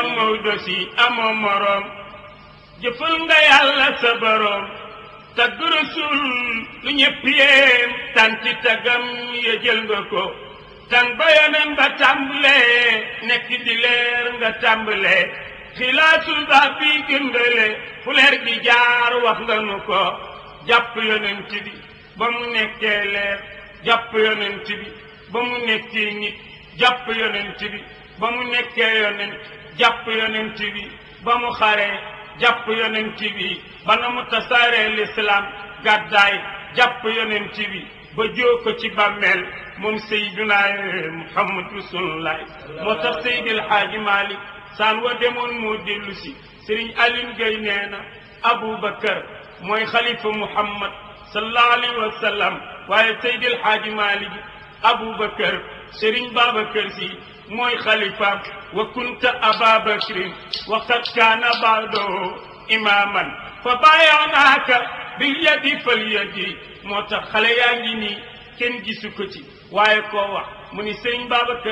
maam Maodo si amoo moroom jëfal nga yàlla sa boroom tagg rasul lu ñëpp yéem tanti tagam ya jël nga ko tan ba yonen ba tàmbalee nekk di leer nga tàmbalee xilaasul ba bi gëndale fu leer gi jaar wax nga nu ko jàpp yonent bi ba mu nekkee leer jàpp yonent bi ba mu nekkee nit jàpp yonent bi ba mu nekkee yonent jàpp yonent bi ba mu xaree jàpp yonent bi ba na mu tasaaree lislaam gàddaay jàpp yonent bi ba joo ko ci bàmmeel moom Seydina Muhammad Rasulullah moo tax Seydil Haaji Malik saan wa demoon moo dellu si Sëriñ Aline Gueye nee na Aboubacar mooy xalifa Muhammad sallallahu alayhi wa sallam waaye Seydil Haaji Malik Aboubacar Sëriñ Babacar Si mooy xalifaam wa kunta ababakrin wa qad kaana baadoo imaaman fa baayaanaaka bil yadi fal yadi moo tax xale yaa ngi nii kenn gisu ko ci waaye koo wax mu ni sëriñ Babacar